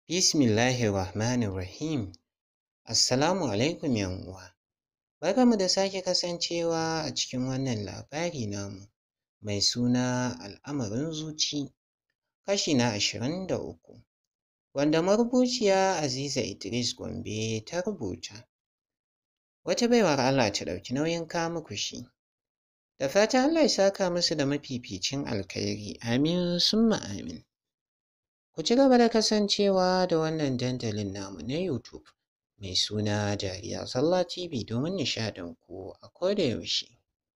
Bismillahirrahmanirrahim. Assalamu alaikum uwa. Barkanmu da sake kasancewa a cikin wannan labari namu mai suna al'amarin zuci kashi na ashirin da uku wanda marubuciya Aziza Idris Gombe ta rubuta. Wata baiwar Allah ta ɗauki nauyin kawo muku shi. Da fatan Allah ya saka musu da mafificin alkhairi amin summa amin. Ku ci gaba da kasancewa da wannan dandalin namu na YouTube mai suna Dariya Sallah TV domin nishaɗin ku a koda yaushe.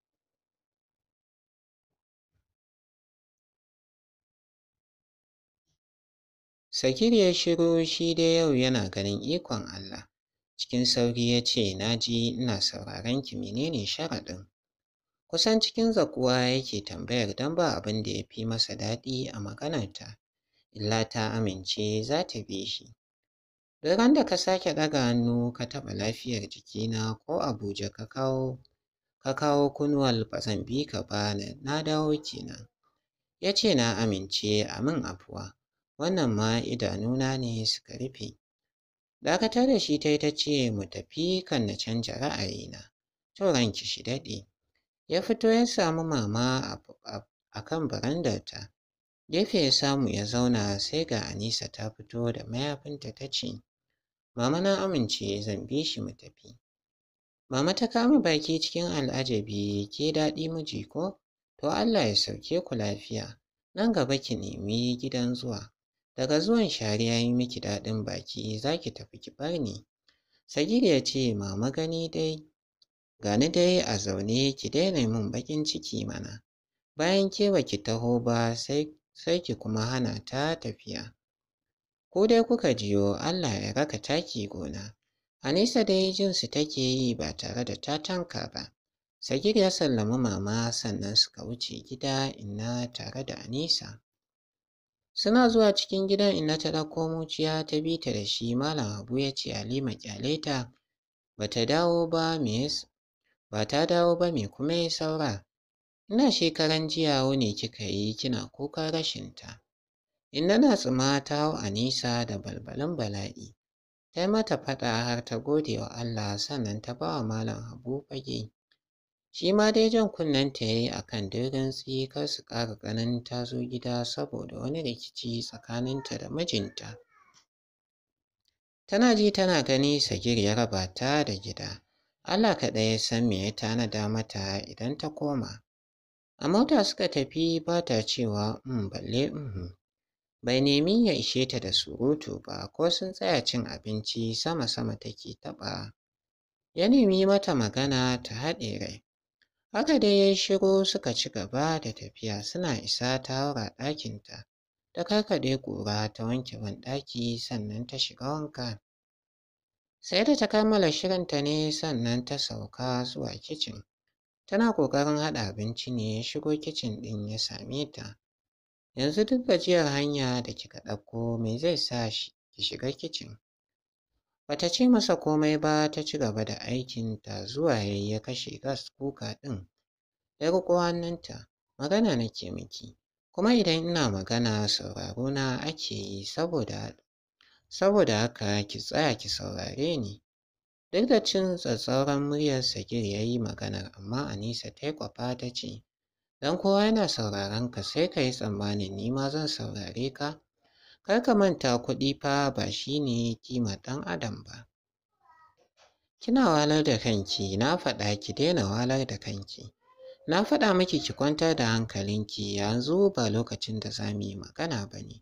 Sakir ya shiru shi dai yau yana ganin ikon Allah. Cikin sauri ya ce, Na ji ina sauraron ki menene sharaɗin? Kusan cikin zakuwa yake tambayar don ba abin da ya fi masa daɗi a maganarta. illa ta amince za ta bi shi. Duk da ka sake ɗaga hannu ka taɓa lafiyar jikina ko Abuja ka kawo ka kawo kunuwal ba zan bi ka ba na dawo kenan. Ya ce na amince a min afuwa, wannan ma idanuna ne suka rufe. Dakatar da shi ta yi ta ce mu tafi kan na canja ra'ayina. To ranki shi daɗe. Ya fito ya samu mama a kan barandarta. Gefe ya samu ya zauna sai ga Anisa ta fito da mayafinta ta ce, Mama na amince zan bi shi mu tafi. Mama ta kama baki cikin al'ajabi ke daɗi miji ko? To Allah ya sauke ku lafiya. Nan gaba ki nemi gidan zuwa. Daga zuwan shari ya yi miki daɗin baki za ki tafi ki bar ni. Sagir ya ce mama gani dai gani dai a zaune ki daina min baƙin ciki mana. Bayan ke ba ki taho ba sai sai ki kuma hana ta tafiya. Ko dai kuka jiyo Allah ya raka taki gona. Anisa dai jinsu take yi ba tare da ta tanka ba. Sagir ya sallami mama sannan suka wuce gida inna tare da Anisa. Suna zuwa cikin gidan inna ta ɗauko muciya ta bi ta da shi Malam Habu ya ce Halima ƙyale ta ba ta dawo ba me ba ta dawo ba me kuma ya saura. Ina shekaran jiya wuni kika yi kina kuka rashinta. Inna na tsima ta hau Anisa da balbalin bala'i. Ta yi mata faɗa har ta gode wa Allah sannan ta ba wa Malam Habu fage. Shi ma dai jan kunnenta ya yi a kan dirintsi kar su ƙara ganin ta zo gida saboda wani rikici tsakaninta da mijinta. Tana ji tana gani Sagir ya raba ta da gida. Allah kaɗai ya san me ya tanada mata idan ta koma. A mota suka tafi ba ta cewa um balle um. Bai nemi ya ishe ta da surutu ba ko sun tsaya cin abinci sama-sama take taɓa. Ya nemi mata magana ta haɗe rai. Haka dai ya yi shiru suka ci gaba da tafiya suna isa ta haura ɗakinta. Ta karkaɗe ƙura ta wanke banɗaki sannan ta shiga wanka. Sai da ta kammala shirinta ne sannan ta sauka zuwa kicin. Tana ƙoƙarin haɗa abinci ne ya shigo kicin ɗin ya same ta. Yanzu duk gajiyar hanya da kika ɗauko me zai sa ki shiga kicin? Bata ce masa komai ba ta ci gaba da aikinta zuwa yayi ya kashe gas kuka ɗin. Ya riƙo hannunta, magana nake miki, kuma idan ina magana sauraro na ake yi saboda saboda haka ki tsaya ki saurare ni. Duk da cin tsatsauran muryar Sagir ya yi maganar amma Anisa ta yi kwafa ta ce, Don kowa yana sauraron ka sai ka yi tsammanin ni ma zan saurare ka. Kar ka manta kuɗi fa ba shi ne ƙimar ɗan adam ba. Kina walar da kanki na faɗa ki daina walar da kanki. Na faɗa miki ki kwantar da hankalinki yanzu ba lokacin da za mu yi magana ba ne.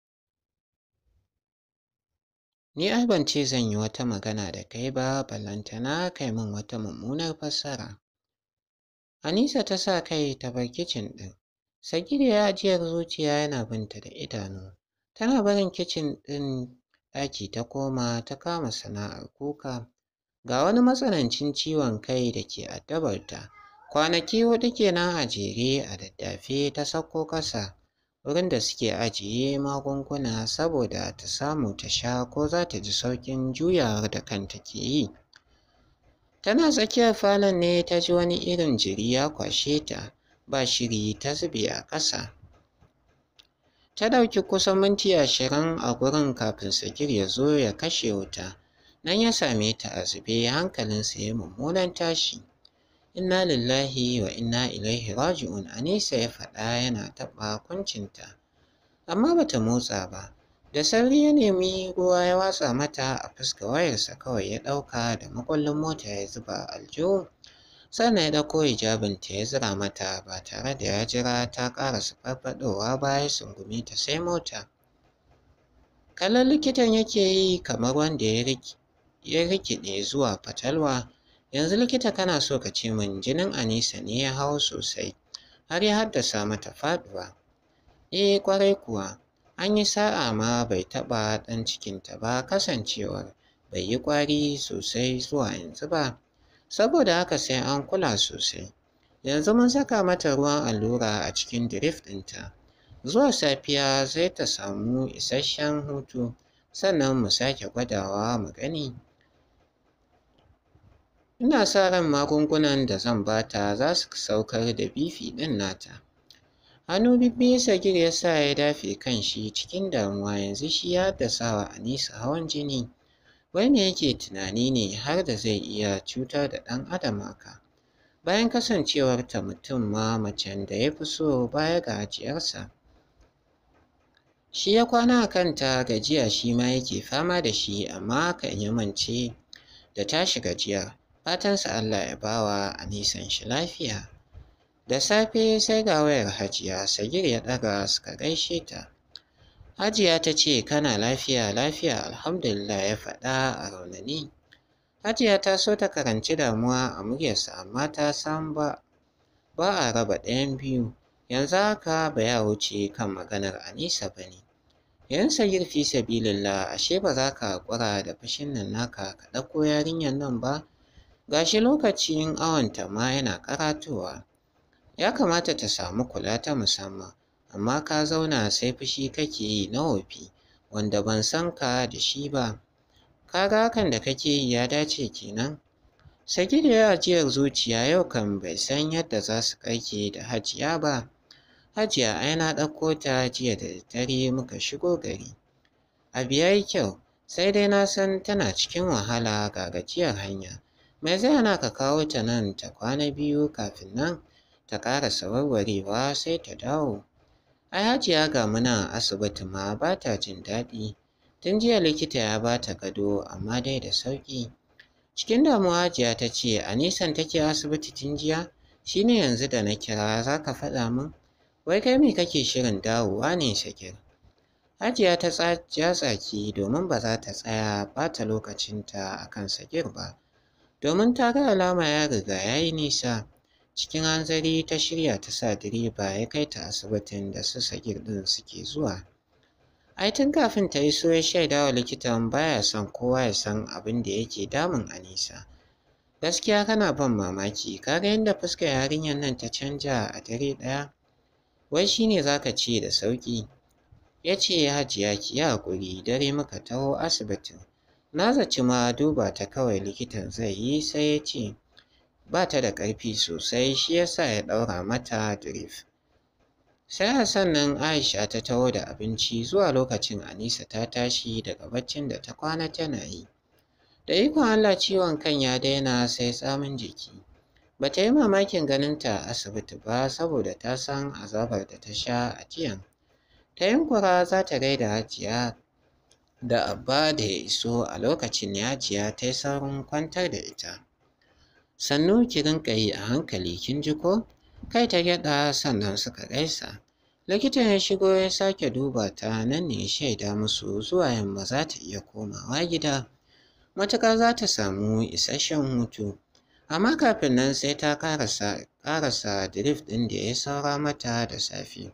Ni ai ban ce zan yi wata magana da kai ba ballantana kai min wata mummunar fassara. Anisa ta sa kai ta bar kicin ɗin. Sagir ya ajiyar zuciya yana binta da idanu. Tana barin kicin ɗin ɗaki ta koma ta kama sana'ar kuka. Ga wani matsanancin ciwon kai da ke addabarta. Kwanaki huɗu kenan a jere a daddafe ta sauko ƙasa wurin da suke ajiye magunguna saboda ta samu ta sha ko za ta ji sauƙin juyawar da kanta ke yi. Tana tsakiyar falon ne ta ji wani irin jiri ya kwashe ta ba shiri ta zube a ƙasa. Ta ɗauki kusan minti ashirin a gurin kafin Sagir ya zo ya kashe wuta. Nan ya same ta a zube hankalinsa ya mummunan tashi. Inna lillahi wa inna ilaihi raji'un Anisa ya faɗa yana taɓa kuncinta. Amma bata motsa ba. Da sauri ya nemi ruwa ya watsa mata a fuska wayarsa kawai ya ɗauka da makullin mota ya zuba aljihu. Sannan ya ɗauko hijabinta ya zira mata ba tare da ya jira ta ƙarasa farfaɗowa ba ya sungume ta sai mota. Kallon likitan yake yi kamar wanda ya rikide zuwa fatalwa. Yanzu likita kana so ka ce min jinin Anisa ne ya hau sosai har ya haddasa mata faɗuwa. Eh ƙwarai kuwa an yi sa'a ma bai taɓa ɗan cikinta ba kasancewar bai yi ƙwari sosai zuwa yanzu ba. Saboda haka sai an kula sosai. Yanzu mun saka mata ruwan allura a cikin dirif ɗinta. Zuwa safiya sai ta samu isasshen hutu sannan mu sake gwadawa mu gani. Ina sa ran magungunan da zan bata za su saukar da bifi ɗin nata. Hannu bibbiyu Sagir ya sa ya dafe kan shi cikin damuwa yanzu shi ya haddasa wa Anisa hawan jini. Wai me yake tunani ne har da zai iya cutar da ɗan adam haka? Bayan kasancewarta mutum ma macen da ya fi so baya ga ajiyarsa. Shi ya kwana a kanta gajiya shi ma yake fama da shi amma kan ya mance da tashi gajiyar. Fatansa Allah ya bawa Anisan shi lafiya. Da safe sai ga wayar Hajiya Sagir ya ɗaga suka gaishe ta. Hajiya ta ce kana lafiya lafiya alhamdulillah ya faɗa a raunani. Hajiya ta so ta karanci damuwa a muryarsa amma ta san ba ba a raba ɗayan biyu. Yanzu haka ba ya wuce kan maganar Anisa ba ne. Yan Sagir fi sabilillah ashe ba za ka haƙura da fushin nan naka ka ɗauko yarinyar nan ba. Gashi lokacin awonta ma yana karatowa. Ya kamata ta samu kula ta musamman, amma ka zauna sai fushi kake yi na wofi, wanda ban san ka da shi ba. Ka ga hakan da kake yi ya dace kenan? Sagir ya ajiyar zuciya yau kan bai san yadda za su ƙarke da Hajiya ba. Hajiya ai na ɗauko ta jiya da daddare muka shigo gari. Abu ya yi kyau, sai dai na san tana cikin wahala ga gajiyar hanya. Me zai hana ka kawo ta nan ta kwana biyu kafin nan ta ƙarasa warwarewa sai ta dawo. Ai Hajiya ga muna a asibiti ma ba ta jin daɗi. Tun jiya likita ya ba ta gado amma dai da sauƙi. Cikin damuwa Hajiya ta ce a nisan take asibiti tun jiya shi ne yanzu da na kira za ka faɗa min. Wai kai me kake shirin dawowa ne Shakir? Hajiya ta ja tsaki domin ba za ta tsaya ɓata lokacinta a kan Sagir ba. Domin ta ga alama ya riga ya yi nisa. Cikin hanzari ta shirya ta sa direba ya kai ta asibitin da su Sagir ɗin suke zuwa. Ai tun kafin ta iso ya shaida wa likitan baya son kowa ya san abin da yake damun Anisa. Gaskiya kana ban mamaki, ka ga yadda fuskar yarinyar nan ta canja a dare ɗaya? Wai shi ne za ka ce da sauƙi. Ya ce Hajiya ki yi haƙuri dare muka taho asibitin. Na zaci ma duba ta kawai likitan zai yi sai ya ce ba ta da ƙarfi sosai shi ya sa ya ɗaura mata drip. Sai a sannan Aisha ta taho da abinci zuwa lokacin Anisa ta tashi daga baccin da ta kwana tana yi. Da ikon Allah ciwon kan ya daina sai tsamin jiki. Ba ta yi mamakin ganinta a asibiti ba saboda ta san azabar da ta sha a jiyan. Ta yunkura za ta gaida Hajiya da Abba da ya iso a lokacin Hajiya ta yi saurin kwantar da ita. Sannu ki rinƙa yi a hankali kin ji ko? Kai ta gyaɗa sannan suka gaisa. Likitan ya shigo ya sake duba ta nan ne ya shaida musu zuwa yamma za ta iya komawa gida. Matuƙar za ta samu isasshen hutu. Amma kafin nan sai ta ƙarasa ƙarasa drif ɗin da ya saura mata da safe.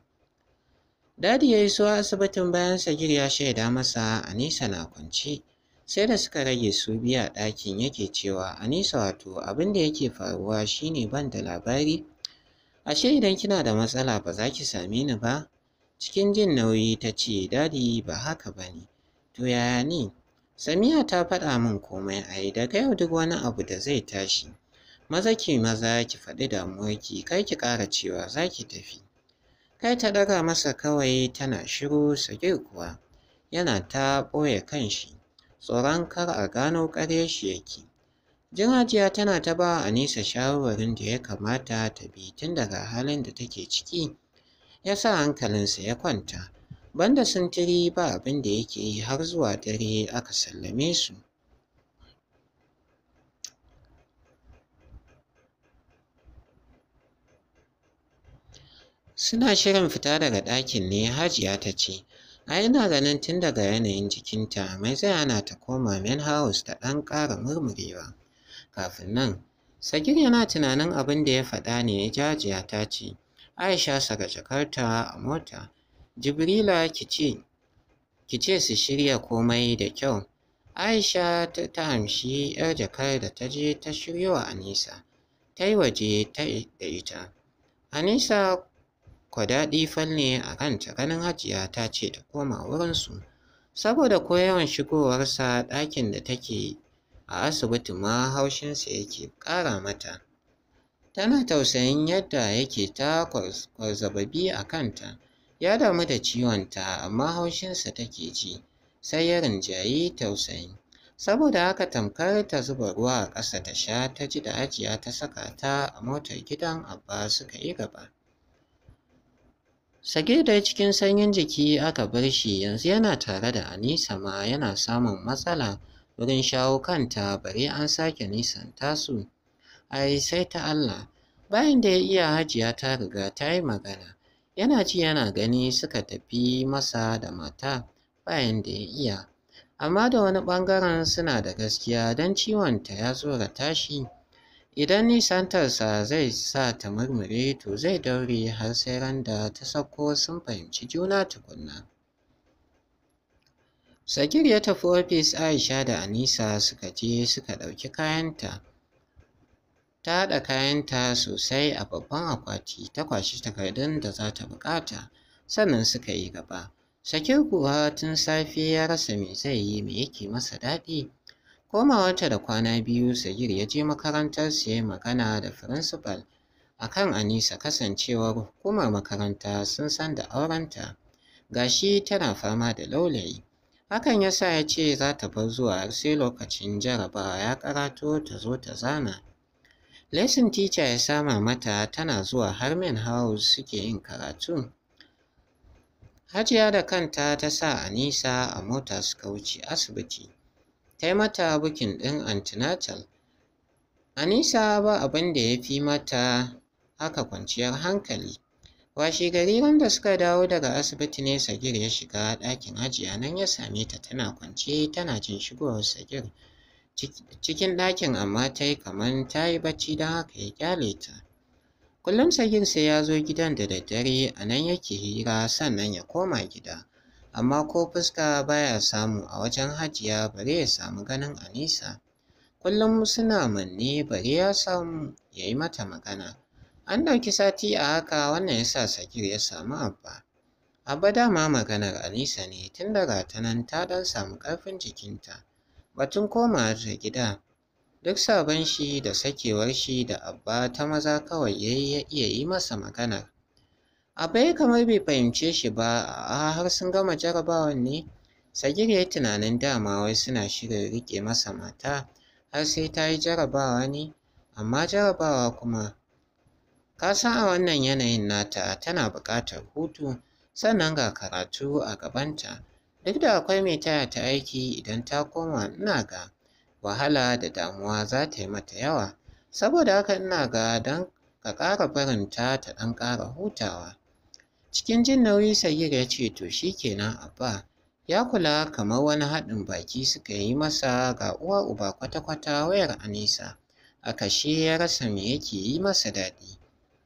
Dadi ya iso asibitin bayan Sagir ya shaida masa Anisa na kwance. Sai da suka rage su biya ɗakin yake cewa Anisa wato abin da yake faruwa shine ban da labari. Ashe idan kina da matsala ba za ki same ni ba? Cikin jin nauyi ta ce dadi ba haka ba ne. To yaya ne? Samiya ta faɗa min komai a yi daga yau duk wani abu da zai tashi. Maza ki maza ki faɗi damuwarki kar ki ƙara cewa za ki tafi. Kai ta ɗaga masa kawai tana shiru Sagir kuwa yana ta ɓoye kanshi tsoron kar a gano ƙaryar shi yake. Jin Hajiya tana ta ba Anisa shawarwarin da ya kamata ta bi tun daga halin da take ciki ya sa hankalinsa ya kwanta. Banda sintiri ba abin da yake yi har zuwa dare aka sallame su. Suna shirin fita daga ɗakin ne Hajiya ta ce, a ina ganin tun daga yanayin jikinta mai zai hana ta koma main house ta ɗan ƙara murmurewa. Kafin nan, Sagir yana tunanin abin da ya faɗa ne Hajiya ta ce, Aisha saka jakarta a mota, Jibrila ki ce, ki ce su shirya komai da kyau. Aisha ta hamshi 'yar jakar da ta je ta shiryo wa Anisa, ta yi waje ta da ita. Anisa kwa daɗi falle a kanta ganin Hajiya ta ce ta koma wurinsu, saboda ko yawan shigowarsa ɗakin da take a asibiti ma haushinsa yake ƙara mata. Tana tausayin yadda yake ta kwarzababi a kanta, ya damu da ciwonta amma haushinsa take ji, sai ya rinjayi tausayin. Saboda haka tamkar ta zuba ruwa a ƙasa ta sha ta ji da Hajiya ta saka ta a motar gidan Abba suka yi gaba. Sagir dai cikin sanyin jiki aka bar shi yanzu yana tare da Anisa ma yana samun matsala wurin shawo kanta bare an sake nisanta su. Ai sai ta Allah, bayan da ya iya Hajiya ta riga ta yi magana, yana ji yana gani suka tafi masa da mata bayan da ya iya. Amma da wani ɓangaren suna da gaskiya don ciwonta ya tsorata shi. Idan nisantarsa zai sa ta murmure to zai daure har sai ran da ta sauko sun fahimci juna tukunna. Sagir ya tafi ofis Aisha da Anisa suka je suka ɗauki kayanta. Ta haɗa kayanta sosai a babban akwati ta kwashi takardun da za ta buƙata sannan suka yi gaba. Sakir kuwa tun safe ya rasa me zai yi me yake masa daɗi. Komawarta da kwana biyu Sagir ya je makarantar su ya magana da firinsifal a kan Anisa kasancewar hukumar makaranta sun san da aurenta. Gashi tana fama da laulayi. Hakan ya sa ya ce za ta bar zuwa har sai lokacin jarabawa ya ƙarato ta zo ta zana. Lesson teacher ya sama mata tana zuwa har main house suke yin karatu. Hajiya da kanta ta sa Anisa a mota suka wuce asibiti. Ta yi mata bukin ɗin antenatal. Anisa ba abin da ya fi mata haka kwanciyar hankali. Washegari wanda suka dawo daga asibiti ne Sagir ya shiga ɗakin Hajiya nan ya same ta tana kwance tana jin shigowar Sagir. Cikin ɗakin amma ta yi kamar ta yi bacci don haka ya ƙyale ta. Kullum Sagir sai ya zo gidan da daddare a nan yake hira sannan ya koma gida. Amma ko fuska baya samu a wajen Hajiya bare ya samu ganin Anisa. Kullum suna manne bare ya samu ya yi mata magana. An ɗauki sati a haka wannan ya sa Sagir ya samu Abba. Abba dama maganar Anisa ne tun daga ta nan ta ɗan samu ƙarfin jikinta. Batun komawa ta gida duk sabon shi da sakewar shi da Abba ta maza kawai ya iya yi masa maganar. Abba ya kamar bai fahimce shi ba a har sun gama jarabawan ne. Sagir ya yi tunanin dama wai suna shirin riƙe masa mata har sai ta yi jarabawa ne, amma jarabawa kuma ka san a wannan yanayin nata tana buƙatar hutu sannan ga karatu a gabanta. Duk da akwai mai taya ta aiki idan ta koma ina ga wahala da damuwa za ta yi mata yawa. Saboda haka ina ga don ka ƙara barinta ta ɗan ƙara hutawa. Cikin jin nauyi Sagir ya ce to shi kenan Abba. Ya kula kamar wani haɗin baki suka yi masa ga uwa uba kwata-kwata wayar Anisa. A kashe ya rasa me yake yi masa daɗi.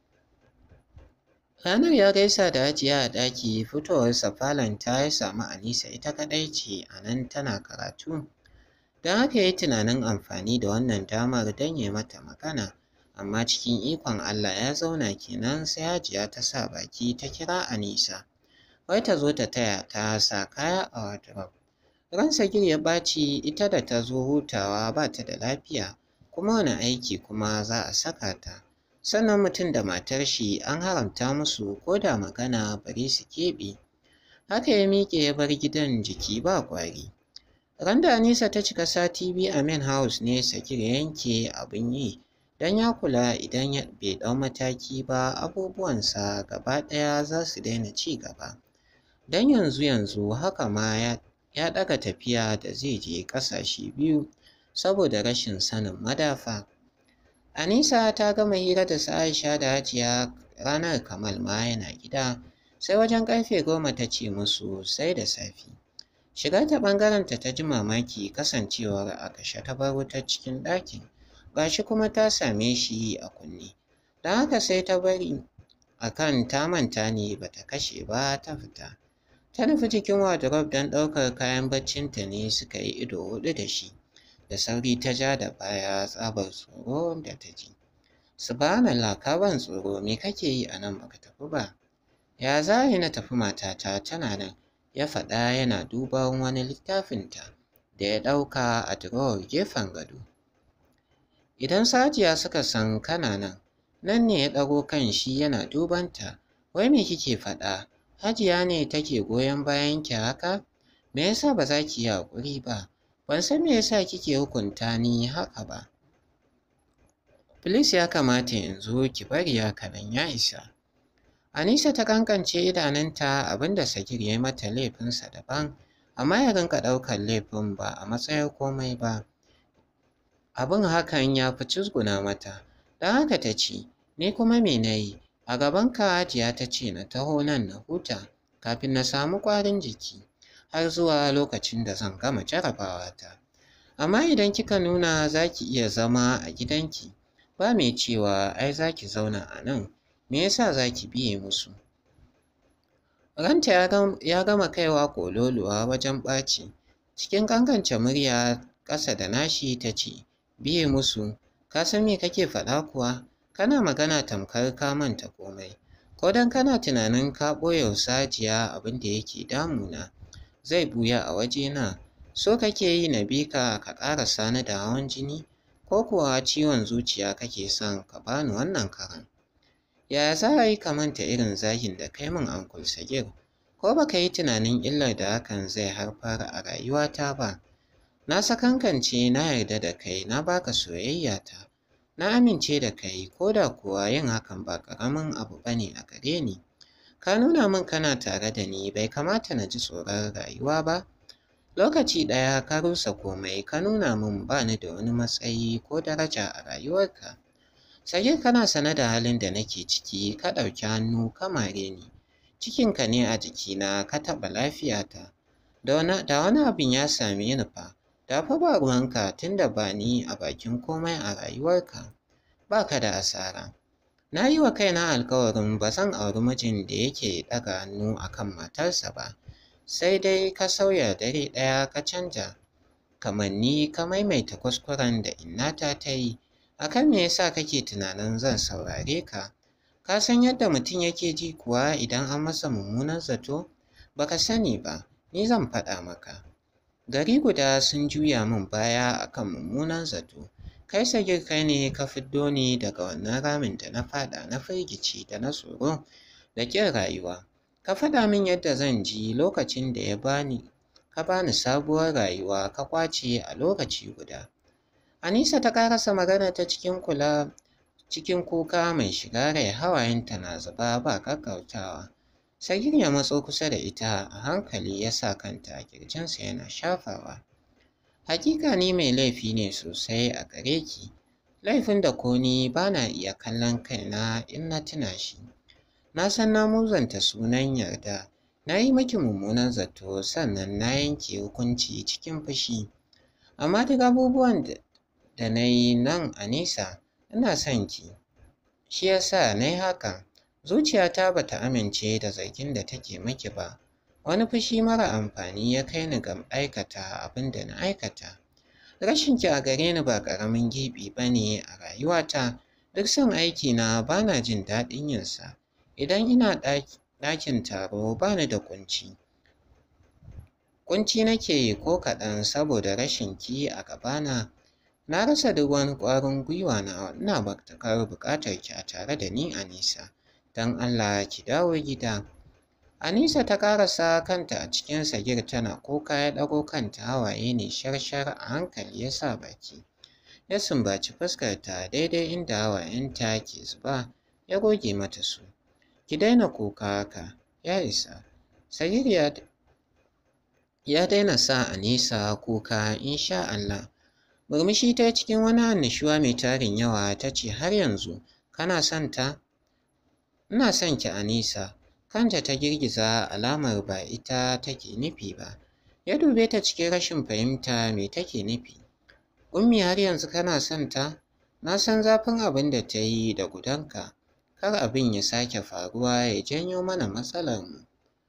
Ranar ya gaisa da Hajiya a ɗaki fitowarsa falon ta ya samu Anisa ita kaɗai ce a nan tana karatu. Don haka ya yi tunanin amfani da wannan damar don ya mata magana. Amma cikin ikon Allah ya zauna kenan sai Hajiya ta sa baki ta kira Anisa. Wai ta zo ta taya ta sa kaya a wardrobe. Ran Sagir ya ɓaci ita da ta zo hutawa ba ta da lafiya kuma wani aiki kuma za a saka ta. sannan mutum da matar shi an haramta musu ko da magana bari su keɓe. Haka ya miƙe ya bar gidan jiki ba ƙwari. Randa Anisa ta cika sati biyu a main house ne Sakir yanke abin yi don ya kula idan bai ɗau mataki ba abubuwansa gaba ɗaya za su daina ci gaba. Don yanzu yanzu haka ma ya, ya ɗaga tafiya da zai je ƙasashe biyu saboda rashin sanin madafa. Anisa ta gama hira da su Aisha da Hajiya ranar Kamal ma yana gida sai wajen ƙarfe goma ta ce musu sai da safe. Shigar ta ɓangarenta ta ji mamaki kasancewar a kashe ta bar wutar cikin ɗakin gashi kuma ta same shi a kunne. Don haka sai ta bari a kan ta manta ne bata kashe ba ta fita. Ta nufi jikin wardrobe don ɗaukar kayan baccinta ne suka yi ido huɗu da shi. Da sauri ta ja da baya tsabar tsoro da ta ji. Subhanallah ka ban tsoro me kake yi a nan baka tafi ba? Ya za na tafi matata tana nan ya faɗa yana duban wani littafinta da ya ɗauka a drawer gefen gado. Idan Sajiya suka san kana nan, nan ne ya ɗago kan shi yana dubanta, wai me kike faɗa? Hajiya ne take goyon bayan ki haka? Me yasa ba za ki yi haƙuri ba? Ban san me yasa kike hukunta ni haka ba. Filis ya kamata yanzu ki bari haka nan ya isa. Anisa ta kankance idanunta abinda Sagir ya yi mata laifinsa daban, amma ya rinka ɗaukar laifin ba a matsayin komai ba. Abin hakan ya fi cizguna mata, don haka ta ce, Ni kuma me na yi? A gabanka Hajiya ta ce na taho nan na huta kafin na samu ƙwarin jiki har zuwa lokacin da zan gama jarabawata. Amma idan kika nuna za ki iya zama a gidanki, ba mai cewa ai za ki zauna a nan, me yasa za ki biye musu? Ranta ya gama kaiwa ƙololuwa wajen ɓaci, cikin ƙanƙance murya ƙasa da nashi ta ce, Biye musu, ka san me kake faɗa kuwa? Kana magana tamkar ka manta komai. Ko don kana tunanin ka ɓoye wa Sajiya abin da yake damuna, zai ɓuya a wajena. So kake yi na bi ka ka ƙarasa ni da hawan jini? Ko kuwa ciwon zuciya kake son ka bani wannan karan? Yaya za a yi ka manta irin zagin da kai min Uncle Sagir? Ko ba ka yi tunanin illar da hakan zai haifar a rayuwata ba? Na sakankance na yarda da kai na baka soyayyata. Na amince da kai ko da kuwa yin hakan ba ƙaramin abu ba ne a gare ni. Ka nuna min kana tare da ni bai kamata na ji tsoron rayuwa ba. Lokaci ɗaya ka rusa komai ka nuna min ba ni da wani matsayi ko daraja a rayuwarka. Sagir kana sane da halin da nake ciki ka ɗauki hannu ka mare ni. Cikinka ne a jikina ka taɓa lafiyata. Da wani abin ya same ni fa, da fa ba ruwanka tunda ba ni a bakin komai a rayuwarka. Ba ka da asara. Na yi wa kaina alkawarin ba zan auri mijin da yake ɗaga hannu a kan matarsa ba, sai dai ka sauya dare ɗaya ka canja. Kamanni ka maimaita kuskuren da innata ta yi, a kan me yasa kake tunanin zan saurare ka? Ka san yadda mutum yake ji kuwa idan an masa mummunan zato? Ba ka sani ba, ni zan faɗa maka. Gari guda sun juya min baya a kan mummunan zato. Kai Sagir kai ne ka fiddo ni daga wannan ramin da na faɗa na firgici da na tsoro da ƙin rayuwa. Ka faɗa min yadda zan ji lokacin da ya bani ka bani sabuwar rayuwa ka ƙwace a lokaci guda. Anisa ta ƙarasa magana ta cikin kula cikin kuka mai shiga rai hawayenta na zuba ba ƙaƙƙautawa. Sagir ya matso kusa da ita a hankali ya sa kanta a ƙirjinsa yana shafawa. Hakika ni mai laifi ne sosai a gare ki, laifin da ko ni ba na iya kallon kaina in na tuna shi. Na san na muzanta sunan yarda, na yi maki mummunan zato sannan na yanke hukunci cikin fushi. Amma duk abubuwan da na yi nan a nesa, ina son ki. Shi ya sa na yi hakan. Zuciyata ba ta amince da zargin da take maki ba. Wani fushi mara amfani ya kai ni ga aikata abin da na aikata. Rashin ki a gare ni ba ƙaramin gibi ba ne a rayuwata. Duk son aikina ba na jin daɗin yinsa. Idan ina ɗakin taro ba ni da ƙunci. Ƙunci nake yi ko kaɗan saboda rashin ki a gabana. Na rasa duk wani ƙwarin gwiwa na ina matuƙar buƙatar ki a tare da ni Anisa. Don Allah ki dawo gida. Anisa ta ƙarasa kanta a cikin sagir tana kuka ya ɗago kanta hawaye ne sharshar a hankali ya sa baki. Ya sumbaci fuskarta daidai inda hawayenta ke zuba ya goge mata su. Ki daina kuka haka, ya isa. Sagir ya ya daina sa Anisa kuka insha Allah. Murmushi ta cikin wani annishuwa mai tarin yawa ta ce har yanzu kana son ta? Ina son ki Anisa. Kanta ta girgiza alamar ba ita take nufi ba. Ya dube ta cikin rashin fahimta me take nufi. Ummi har yanzu kana son ta? Na san zafin abin da ta yi da gudanka. Kar abin ya sake faruwa ya janyo mana matsalar mu.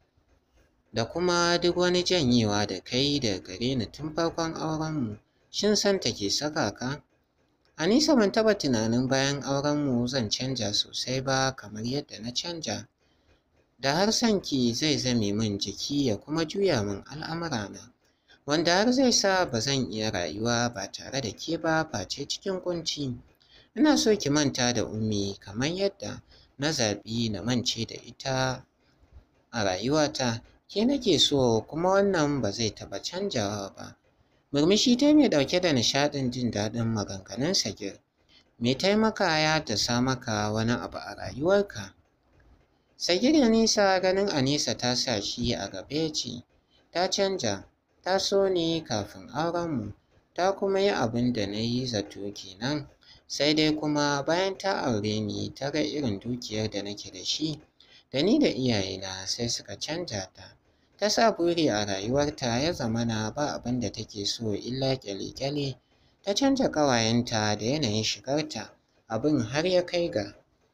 Da kuma duk wani janyewa da kai da gare ni tun farkon aurenmu. Shin son ta ke saka ka? Anisa ban taɓa tunanin bayan aurenmu zan canja sosai ba kamar yadda na canja. Da har sanki zai zame min jiki ya kuma juya min al'amurana. Wanda har zai sa ba zan iya rayuwa ba tare da ke ba face cikin ƙunci. Ina so ki manta da ummi kamar yadda na zaɓi na mance da ita a rayuwata. Ke nake so kuma wannan ba zai taɓa canjawa ba. Murmushi ta mai ɗauke da nishaɗin jin daɗin maganganun Sagir. Me taimaka ya dasa maka wani abu a rayuwarka? Sagir ya nisa ganin Anisa ta sa shi a gaba ya ce, ta canja, ta so ni kafin aurenmu, ta kuma yi abin da na yi zato kenan. Sai dai kuma bayan ta aure ni ta ga irin dukiyar da nake da shi, da ni da iyayena sai suka canja ta. Ta sa buri a rayuwarta ya zamana ba abin da take so illa ƙyale-ƙyale. Ta canja ƙawayenta da yanayin shigarta, abin har ya kai ga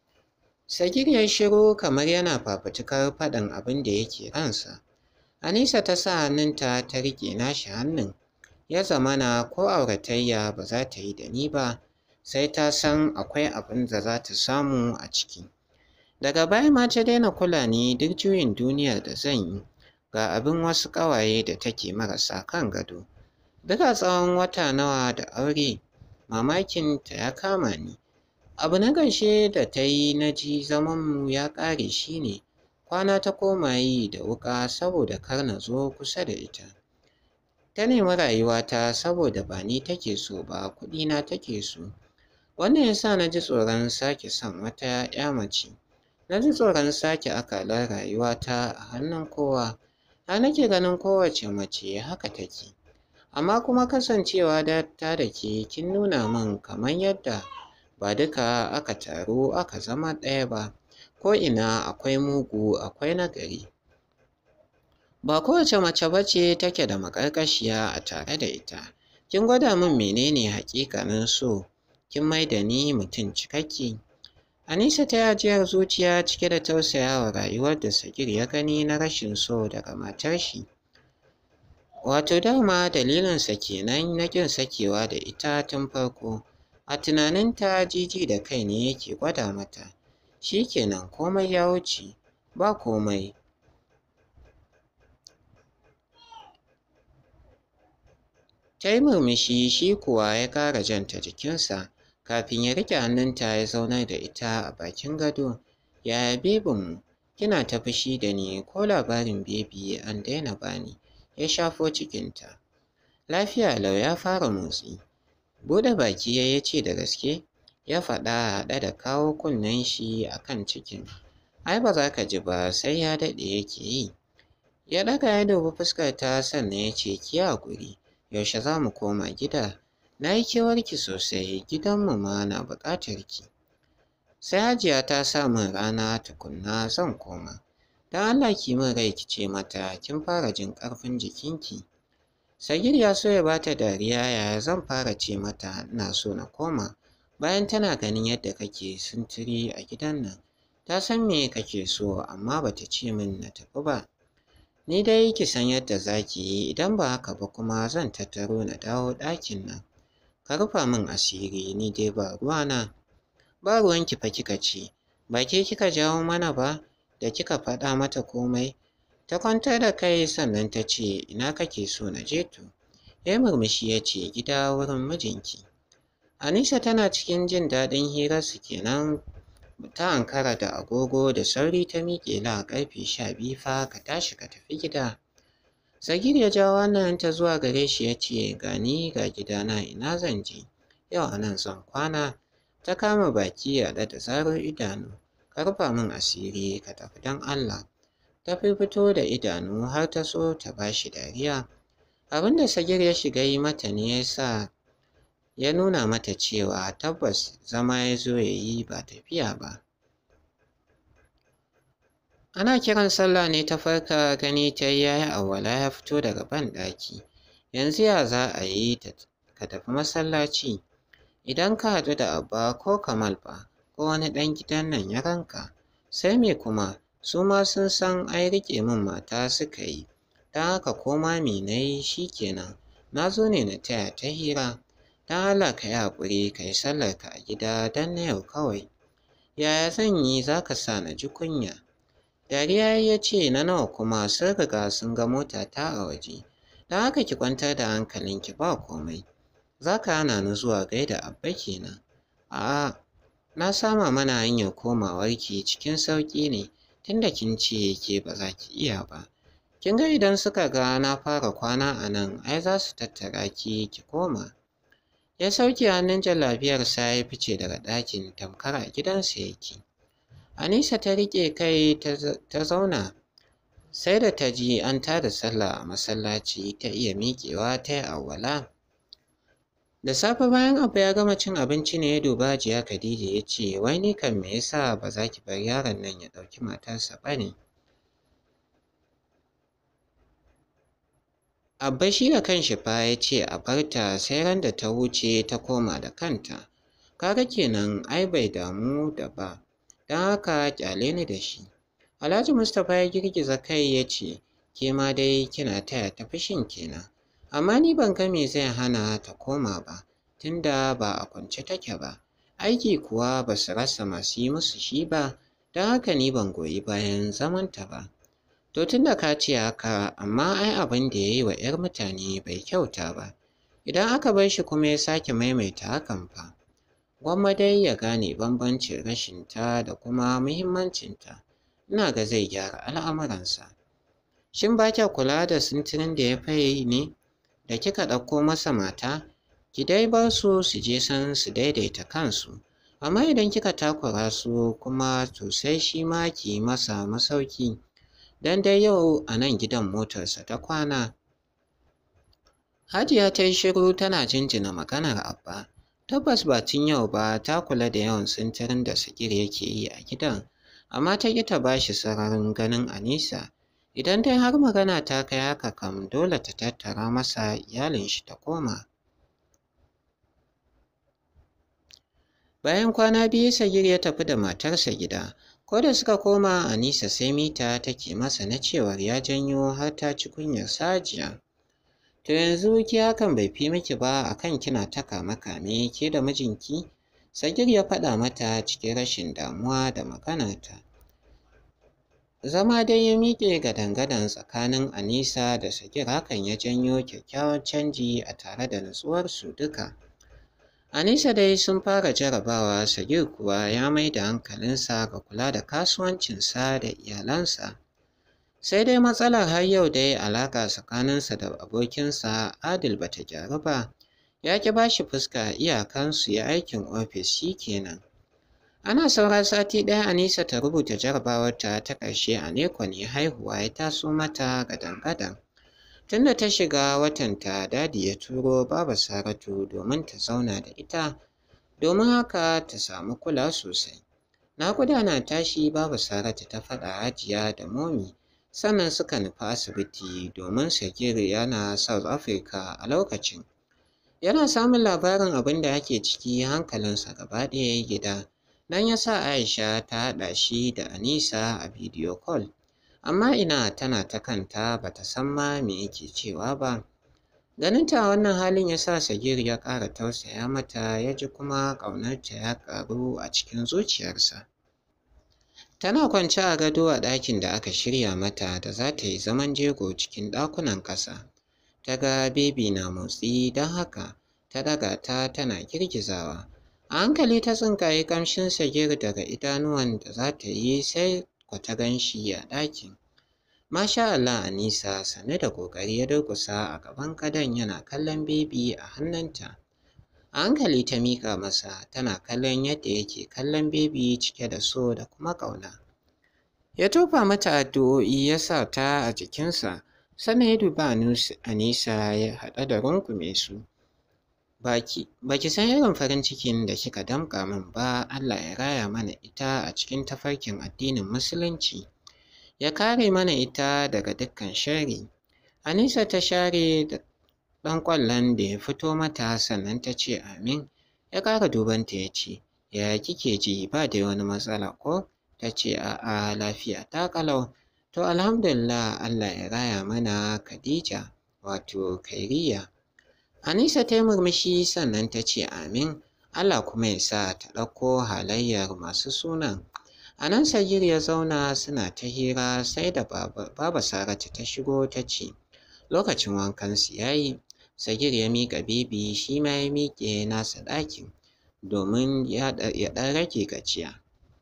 Sagir ya shiru kamar yana fafutukar faɗin abin da yake ransa. Anisa ta sa hannunta ta riƙe nashi hannun. Ya zamana ko auratayya ba za ta yi da ni ba, sai ta san akwai abin da za ta samu a ciki. Daga baya ma ta daina kula ni duk juyin duniyar da zan yi. Ga abin wasu ƙawaye da take marasa kan gado. Duka tsawon wata nawa da aure, mamakinta ya kama ni. Abu na ƙarshe da ta yi na ji zamanmu ya ƙare shi ne kwana ta koma yi da wuƙa saboda kar na zo kusa da ita. Ta nemi rayuwata saboda ba ni take so ba kuɗina take so. Wannan ya sa na ji tsoron sake son wata 'ya mace. Na ji tsoron sake akalar rayuwata a hannun kowa. Har nake ganin kowace mace haka take. Amma kuma kasancewa da ta da ke kin nuna min kamar yadda ba duka aka taru aka zama ɗaya ba. Ko'ina akwai mugu akwai nagari. Ba kowace mace ba ce take da maƙarƙashiya a tare da ita. Kin gwada min menene haƙiƙanin so, kin mai da ni mutum cikakke. Anisa ta yi ajiyar zuciya cike da tausayawa rayuwar da Sagir ya gani na rashin so daga matar shi. Wato dama dalilinsa kenan na ƙin sakewa da ita tun farko. A tunaninta jiji da kai ne yake gwada mata. Shi kenan komai ya wuce, ba komai. Ta yi murmushi shi kuwa ya ƙara janta jikinsa kafin ya riƙe hannunta ya zaunar da ita a bakin gado. Yaya bebinmu, kina ta fushi da ni ko labarin bebi an daina bani? Ya shafo cikinta. Lafiya lau ya fara motsi. Buɗe baki ya ce da gaske, ya faɗa haɗe da kawo kunnen shi a kan cikin. Ai ba za ka ji ba sai ya daɗe yake yi. Ya ɗaga ya dubi fuskarta sannan ya ce ki haƙuri, yaushe za mu koma gida? Na yi kewarki sosai, gidanmu ma na buƙatar ki. Sai Hajiya ta sa min rana tukunna zan koma. Don Allah ki min rai ki ce mata kin fara jin ƙarfin jikinki. Sagir ya so ya bata dariya yaya zan fara ce mata ina so na koma bayan tana ganin yadda kake sintiri a gidan nan. Ta san me kake so amma bata ce min na tafi ba. Ni dai ki san yadda za ki yi idan ba haka ba kuma zan tattaro na dawo ɗakin nan. Ka rufa min asiri ni dai ba ruwana. Ba ruwanki fa kika ce, ba ke kika jawo mana ba da kika faɗa mata komai. Ta kwantar da kai sannan ta ce ina kake so na je to. Ya murmushi ya ce gida wurin mijinki. Anisa tana cikin jin daɗin hirarsu kenan ta ankara da agogo da sauri ta miƙe la ƙarfe sha biyu fa ka tashi ka tafi gida. Sagir ya ja wannan ta zuwa gare shi ya ce ga ni ga gidana ina zan je yau a nan zan kwana ta kama baki a da zarar idanu ka rufa min asiri ka tafi don Allah ta fito da idanu har ta so ta bashi dariya abin da Sagir ya shiga yi mata ne ya sa ya nuna mata cewa tabbas zama ya zo ya yi ba tafiya ba. Ana kiran sallah ne ta farka gani ta yi yayi awwala ya fito daga banɗaki. Yanzu ya za a yi ka tafi masallaci idan ka haɗu da Abba ko Kamal ba ko wani ɗan gidan nan ya ranka sai me kuma su ma sun san ai riƙe min mata suka yi don haka ko ma me na yi shi kenan na zo ne na taya ta hira don Allah ka yi haƙuri ka yi sallarka a gida don na yau kawai yaya zan yi za ka sa na ji kunya dariya ya ce na nawa kuma sun riga sun ga motata a waje don haka ki kwantar da hankalinki ba komai za ka hana ni zuwa gaida abba kenan a'a na sama mana hanyar komawarki cikin sauƙi ne tunda kin ce ke ba za ki iya ba kin ga idan suka ga na fara kwana a nan ai za su tattara ki ki koma ya sauke hannun jallabiyarsa ya fice daga ɗakin tamkar a gidansa yake Anisa ta riƙe kai ta zauna sai da ta ji an tada sallah a masallaci ta iya miƙewa ta yi awwala. Da safe bayan Abba ya gama cin abinci ne ya duba Hajiya Khadija ya ce wai ni kan me yasa ba za ki bar yaron nan ya ɗauki matarsa ba ne? Abba shi da kanshi fa ya ce a barta sai ran da ta wuce ta koma da kanta. Kaga kenan ai bai damu da ba. don haka ƙyale ni da shi. Alhaji Mustapha ya girgiza kai ya ce, ke ma dai kina taya ta fushin kenan, amma ni ban ga me zai hana ta koma ba, tunda ba a kwance take ba. Aiki kuwa ba su rasa masu yi musu shi ba, don haka ni ban goyi bayan zamanta ba. To tunda ka ce haka, amma ai abin da ya yi wa 'yar mutane bai kyauta ba. Idan aka bar shi kuma ya sake maimaita hakan fa. gwamma dai ya gane bambancin rashinta da kuma muhimmancinta ina ga zai gyara al'amuransa shin ba kya kula da sintirin da ya faye ne da kika ɗauko masa mata ki dai bar su su je san su daidaita kansu amma idan kika takura su kuma to sai shi ma ki yi masa masauki dan dai yau a nan gidan motarsa ta kwana Hajiya ta yi shiru tana jinjina maganar Abba Tabbas ba tun yau ba ta kula da yawan sintirin da Sagir yake yi a gidan, amma ta ƙi ta bashi sararin ganin Anisa. Idan dai har magana ta kai haka kam dole ta tattara masa iyalin shi ta koma. Bayan kwana biyu Sagir ya tafi da matarsa gida, ko da suka koma Anisa sai mita take masa na cewar ya janyo har ta ci kunyar sajiya. To yanzu ki hakan bai fi miki ba akan kina ta kame-kame ke da mijinki? Sagir ya faɗa mata cikin rashin damuwa da maganarta. Zama dai ya miƙe gadan-gadan tsakanin Anisa da Sagir hakan ya janyo kyakkyawan canji a tare da nutsuwarsu duka. Anisa dai sun fara jarabawa Sagir kuwa ya mai da hankalinsa ga kula da kasuwancinsa da iyalansa. Sai dai matsalar har yau dai alaƙa tsakaninsa da abokinsa Adil bata gyaru ba, ya ƙi ba shi fuska iyakansu ya aikin ofis shi kenan. Ana saura sati ɗaya Anisa ta rubuta jarabawarta ta ƙarshe a neko ne haihuwa ya taso mata gadan-gadan. Tunda ta shiga watanta dadi ya turo Baba Saratu domin ta zauna da ita, domin haka ta samu kula sosai. Naƙuda na tashi Baba Saratu ta faɗa Hajiya da Momi. sannan suka nufi asibiti domin Sagir yana South Africa a lokacin. Yana samun labarin abin da ake ciki hankalinsa gaba ɗaya ya gida, nan ya sa Aisha ta haɗa shi da Anisa a bidiyo call. Amma ina tana ta kanta ba ta san ma me yake cewa ba. Ganinta wannan halin ya sa Sagir ya ƙara tausaya mata ya ji kuma ƙaunarta ya ƙaru a cikin zuciyarsa. Tana kwance a gado a ɗakin da aka shirya mata da za ta yi zaman jego cikin ɗakunan ƙasa. Ta ga bebi na motsi don haka ta daga ta tana girgizawa. A hankali ta tsinkaye ƙamshin sagir daga idanuwan da za ta yi sai ku ta gan shi a ɗakin. Masha Allah Anisa sannu da ƙoƙari ya durƙusa a gaban gadon yana kallon bebi a hannunta. A hankali ta miƙa masa tana kallon yadda yake kallon bebi cike da so da kuma ƙauna. Ya tofa mata addu'o'i ya sa ta a jikinsa sannan ya duba Anisa ya haɗa da rungume su. Baki, baki san irin farin cikin da kika damƙa min ba Allah ya raya mana ita a cikin tafarkin addinin Musulunci. Ya kare mana ita daga dukkan sharri. Anisa ta share da ɗan ƙwallon da ya fito mata sannan ta ce amin. Ya ƙara dubanta ya ce, yaya kike ji ba da wani matsala ko? Ta ce a'a lafiya ta ƙalau. To alhamdulillah Allah ya raya mana Khadija wato Kairiya. Anisa ta yi murmushi sannan ta ce amin. Allah kuma ya sa ta ɗauko halayyar masu sunan. A nan Sagir ya zauna suna ta hira sai da Baba Saratu ta shigo ta ce, Lokacin wankansu ya yi, Sagir ya miƙa bibi shi ma ya miƙe nasa ɗakin domin ya ɗan rage gajiya.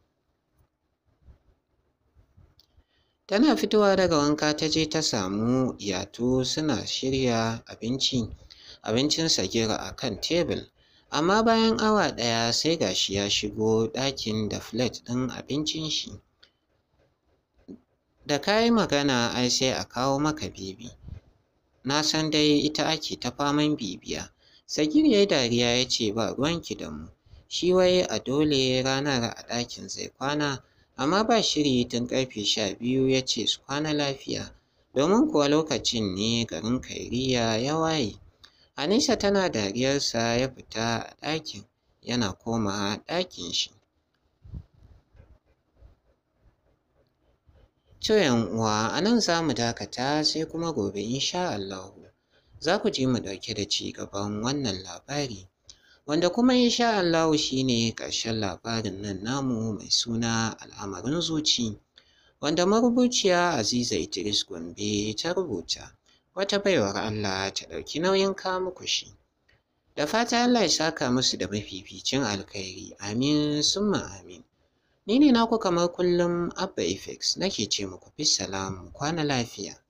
Tana fitowa daga wanka ta je ta samu Yatu suna shirya abinci, abincin Sagir a kan tebul. Amma bayan awa ɗaya sai gashi ya shigo ɗakin da filet ɗin abincin shi. Da ka yi magana ai sai a kawo maka bibi. Na san dai ita ake ta faman bibiya. Sagir ya yi dariya ya ce ba ruwanki da mu. Shi wai a dole ranar a ɗakin zai kwana, amma ba shiri tun ƙarfe sha biyu ya ce su kwana lafiya, domin kuwa lokacin ne garin Kairiya ya waye. Anisa tana dariyarsa ya fita a ɗakin, yana komawa ɗakin shi. To uwa a nan za mu dakata sai kuma gobe insha Allahu za ku ji mu ɗauke da ci gaban wannan labari. Wanda kuma insha Allahu shi ne ƙarshen labarin nan namu mai suna al'amarin zuci. Wanda marubuciya Aziza Idris Gombe ta rubuta. Wata baiwar Allah ta ɗauki nauyin kawo muku shi. Da fata Allah ya saka musu da mafificin alkhairi. Amin summa amin. Ni ne naku kamar kullum Abba Effects nake ce muku fi salamu kwana lafiya.